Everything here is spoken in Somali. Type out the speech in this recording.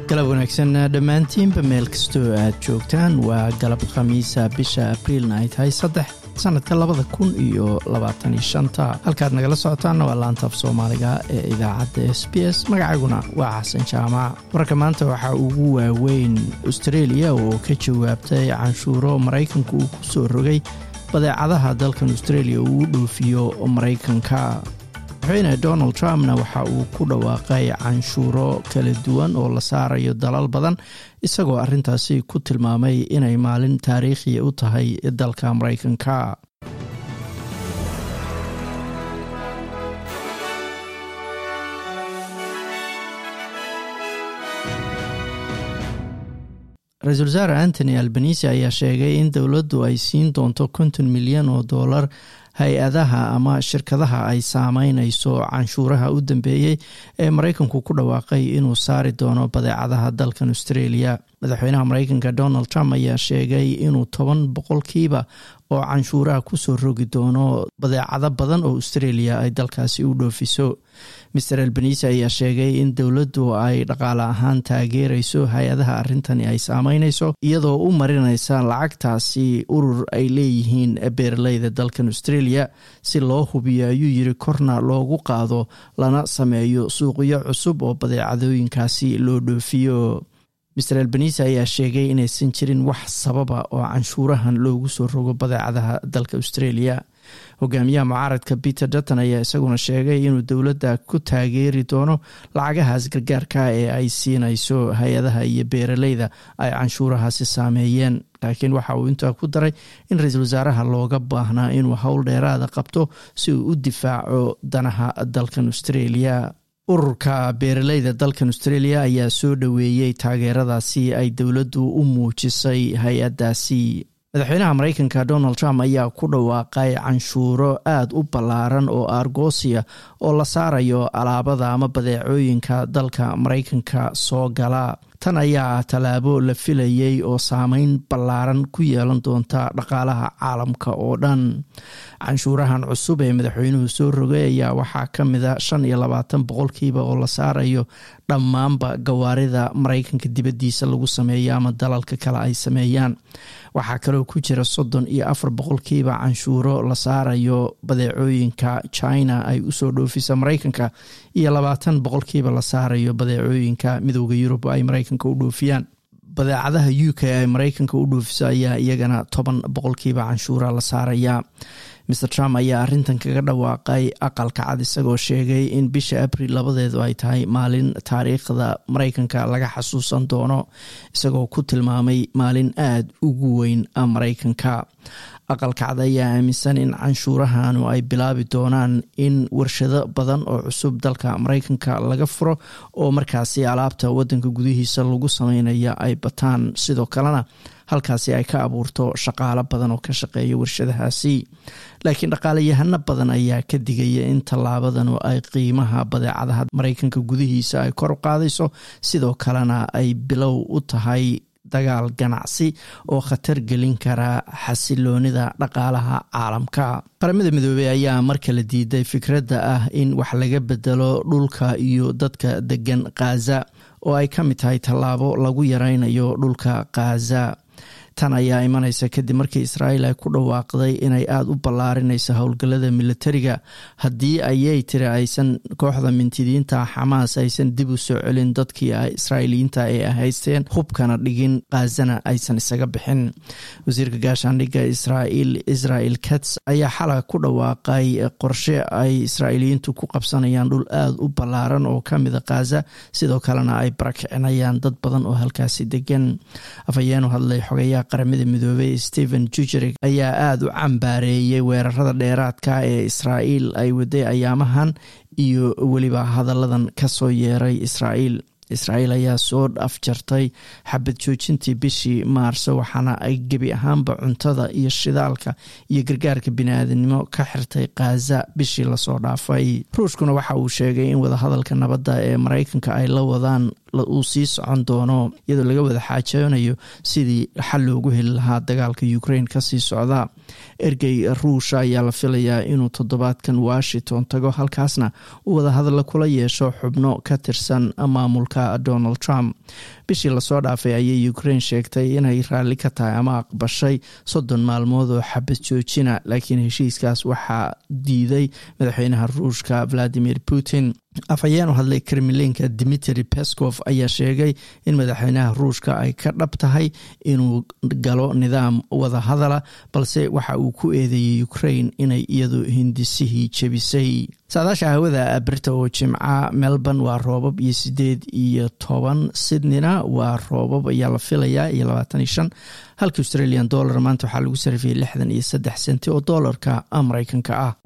galab wanaagsan dhammaantiinba meel kastoo aad joogtaan waa galab khamiisa bisha abriilna ay tahay saddex sanadka labada kun iyo labaataniyo shanta halkaad nagala socotaanna waa laantaaf soomaaliga ee idaacadda s b s magacayguna waa xasan jaamac wararka maanta waxaa ugu waaweyn australia oo ka jawaabtay canshuuro maraykanku uu ku soo rogay badeecadaha dalkan australia uu dhoofiyo maraykanka madaxweyne donald trumpna waxa uu ku dhawaaqay canshuuro kala duwan oo la saarayo dalal badan isagoo arintaasi ku tilmaamay inay maalin taariikhiya u tahay dalka maraykanka ra-iisul wasaare antony albanisi ayaa sheegay in dowladdu ay siin doonto konton milyan oo dollar hay-adaha ama shirkadaha ay saameynayso canshuuraha u dambeeyey ee maraykanku ku dhawaaqay inuu saari doono badeecadaha dalkan australia madaxweynaha maraykanka donald trump ayaa sheegay inuu toban boqolkiiba oo canshuuraha kusoo rogi doono badeecado badan oo australia ay dalkaasi u dhoofiso master albanisi ayaa sheegay in dowladdu ay dhaqaale ahaan taageerayso hay-adaha arrintani ay saameynayso iyadoo u marinaysa lacagtaasi urur ay leeyihiin beeraleyda dalkan australia si loo hubiyo ayuu yiri korna loogu qaado lana sameeyo suuqyo cusub oo badeecadooyinkaasi loo dhoofiyo master albanisi ayaa sheegay inaysan jirin wax sababa oo canshuurahan loogu soo rogo badeecadaha dalka australia hogaamiyaha mucaaradka peter dutton ayaa isaguna sheegay inuu dowladda ku taageeri doono lacagahaas gargaarka ee ay siinayso hay-adaha iyo beeraleyda ay canshuurahaasi saameeyeen laakiin waxa uu intaa ku daray in ra-iisul wasaaraha looga baahnaa inuu howl dheeraada qabto si uu u difaaco danaha dalkan australia ururka beeraleyda dalkan australia ayaa soo dhoweeyey taageeradaasi ay dowladdu u muujisay hay-addaasi madaxweynaha maraykanka donald trump ayaa ku dhawaaqay canshuuro aada u ballaaran oo argosia oo la saarayo alaabada ama badeecooyinka dalka maraykanka soo gala tan ayaa tallaabo la filayey oo saameyn ballaaran ku yeelan doonta dhaqaalaha caalamka oo dhan canshuurahan cusub ee madaxweynuhu soo rogay ayaa waxaa ka mida shan iyo labaatan boqolkiiba oo la saarayo dhammaanba gawaarida maraykanka dibaddiisa lagu sameeyo ama dalalka kale ay sameeyaan waxaa kaloo ku jira soddon iyo afar boqolkiiba canshuuro la saarayo badeecooyinka china ay usoo dhoofisa maraykanka iyo labaatan boqolkiiba la saarayo badeecooyinka midooda yurub ay maraykanka u dhoofiyaan badeecadaha u k ay maraykanka u dhoofiso ayaa iyagana toban boqolkiiba canshuura la saaraya master trump ayaa arintan kaga dhawaaqay aqalka cad isagoo sheegay in bisha abril labadeedu ay tahay maalin taariikhda maraykanka laga xasuusan doono isagoo ku tilmaamay maalin aada ugu weyn maraykanka aqalka cad ayaa aaminsan in canshuurahanu ay bilaabi doonaan in warshado badan oo cusub dalka maraykanka laga furo oo markaasi alaabta wadanka gudihiisa lagu sameynaya ay bataan sidoo kalena halkaasi ay ka abuurto shaqaalo badan oo ka shaqeeya warshadahaasi laakiin dhaqaaleyahano badan ayaa ka digaya in tallaabadanu ay qiimaha badeecadaha maraykanka gudihiisa ay kor u qaadayso sidoo kalena ay bilow u tahay dagaal ganacsi oo khatar gelin kara xasiloonida dhaqaalaha caalamka qaramada midoobey ayaa mar kale diiday fikradda ah in wax laga bedelo dhulka iyo dadka degan khaza oo ay ka mid tahay tallaabo lagu yareynayo dhulka khaza tan ayaa imanaysa kadib markii israa'iil ay ku dhawaaqday inay aada u ballaarinayso howlgallada militariga haddii ayay tiri aysan kooxda mintidiinta xamaas aysan dib u soo celin dadkii israa'iiliyiinta ee haysteen hubkana dhigin khazana aysan isaga bixin wasiirka gaashaandhigga israa'iil israel kats ayaa xalay ku dhawaaqay qorshe ay israa'iiliyiintu ku qabsanayaan dhul aada u ballaaran oo ka mida khaza sidoo kalena ay barakicinayaan dad badan oo halkaasi degan afhayeenu hadlay xogayaa qaramada midoobey stephen jujerig ayaa aada u cambaareeyey weerarada dheeraadka ee israa'iil ay waday ayaamahan iyo weliba hadalladan kasoo yeeray israa'iil israa'iil ayaa soo afjartay xabad joojintii bishii maarso waxaana ay gebi ahaanba cuntada iyo shidaalka iyo gargaarka biniaadanimo ka xirtay khaza bishii lasoo dhaafay ruushkuna waxa uu sheegay in wadahadalka nabadda ee maraykanka ay la wadaan uu sii socon doono iyadoo laga wada xaajoonayo sidii xal loogu heli lahaa dagaalka ukraine kasii socda ergey ruusha ayaa la filayaa inuu toddobaadkan washington tago halkaasna uu wadahadalla kula yeesho xubno ka tirsan maamulka donald trump bishii lasoo dhaafay ayay ukraine sheegtay inay raalli ka tahay ama aqbashay soddon maalmood oo xabad joojina laakiin heshiiskaas waxaa diiday madaxweynaha ruushka valadimir putin afhayeen u hadlay kremlinka dimitri peskov ayaa sheegay in madaxweynaha ruushka ay ka dhab tahay inuu galo nidaam wadahadala balse waxa uu ku eedeeyey ukraine inay iyadu hindisihii jebisay saadaasha hawada birta oo jimca melbourne waa roobab iyo sideed iyo toban sydneyna waa roobab ayaa la filayaa iyo labaatan iyo shan halka australian dollar maanta waxaa lagu sarifiyay lixdan iyo saddex senti oo doolarka mareykanka ah